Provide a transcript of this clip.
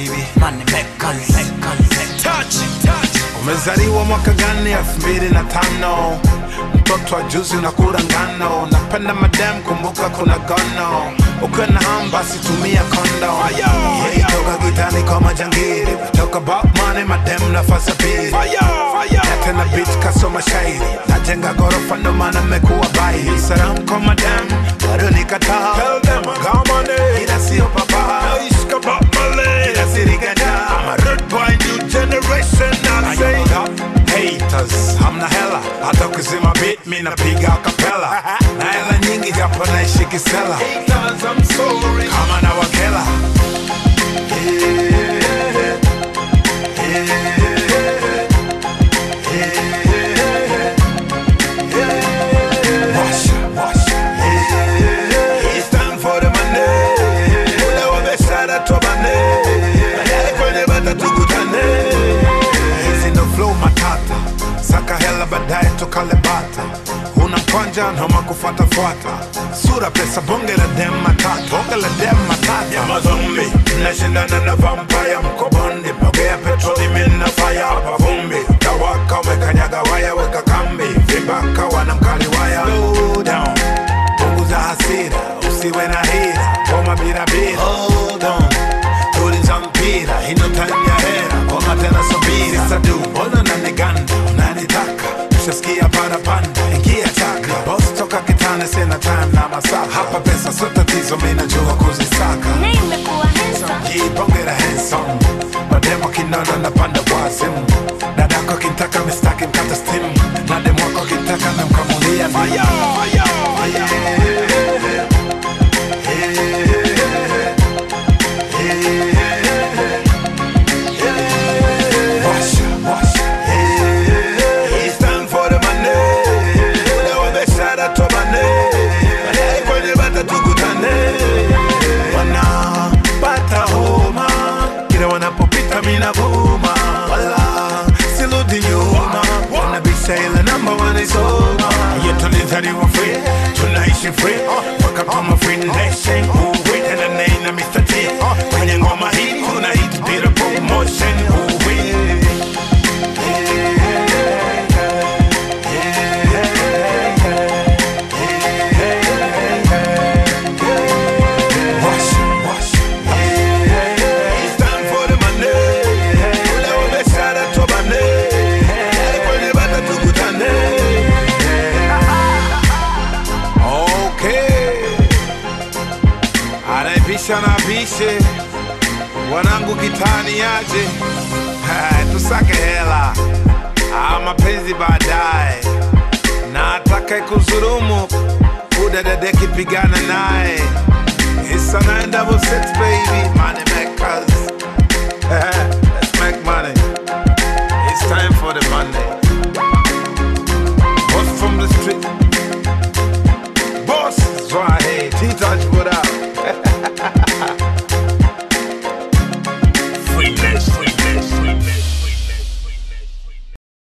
baby money makers touch touch umezaliwa mwaka gani elfu mbili na tano mtoto wa juzi unakula ngano napenda madem kumbuka kuna gono ukiwa na ham basi tumia kondo Hey, toka gitani kwa majangili toka botmani madem nafasa pili na tena bit kasoma shairi najenga gorofa ndo maana mmekuwa bai salam kwa madem bado nikataa ila sio papa ila siriganja I'm a rude boy new generation I say haters hamna hela hata ukizima beat mi napiga kapela na hela nyingi japo naishi kisela kama na wakela Washa, washa. It's time for the money. Ule wa biashara tubane. Baadaye kwenye bata tukutane. Hizi ndo flow matata saka hela baadaye tukale bata una mkwanja noma kufuatafuata sura pesa bonge la dem matata bonge la dem matata ya mazombi nashindana na vampaya mkobondi mogea petroli mina faya hapa vumbi tawaka umekanyaga waya weka kambi vibaka wana mkali waya Slow down punguza hasira usiwe na hira koma birabira hold on tuliza mpira ino time ya hera koma tena subiri sadu mbona naniganda unanitaka ushasikia parapanda ingia chaka bos toka kitane sina time na masaa hapa pesa sio tatizo mi najua kuzisaka Nimekuwa handsome. jipongera handsome mademo kinona napanda wazimu dadako kintaka mistaki mkata stimu na demo wako kintaka namkamulia fire, fire, fire. Washa, washa. It's time for the money. Ule wa biashara tubane. Baadaye kwenye bata tukutane. Wanapata homa kila wanapopita mina vuma, wala sirudi nyuma, wanabisha ile namba wanaisoma. Yeah, tulizaliwa free, tunaishi free, welcome to my free nation. Ooh, wait, and the name of Mr. T. Kwenye ngoma hii kuna hit bila promotion. Ooh, wait. Washa, washa. It's time for the money. Ule wa biashara tubane. Baadaye kwenye bata tukutane. Okay. Anayepisha na apishe, wanangu kitani yaje, Ha, tusake hela, Ah, mapenzi baadaye, na atakaye kuzurumu udadadeki pigana naye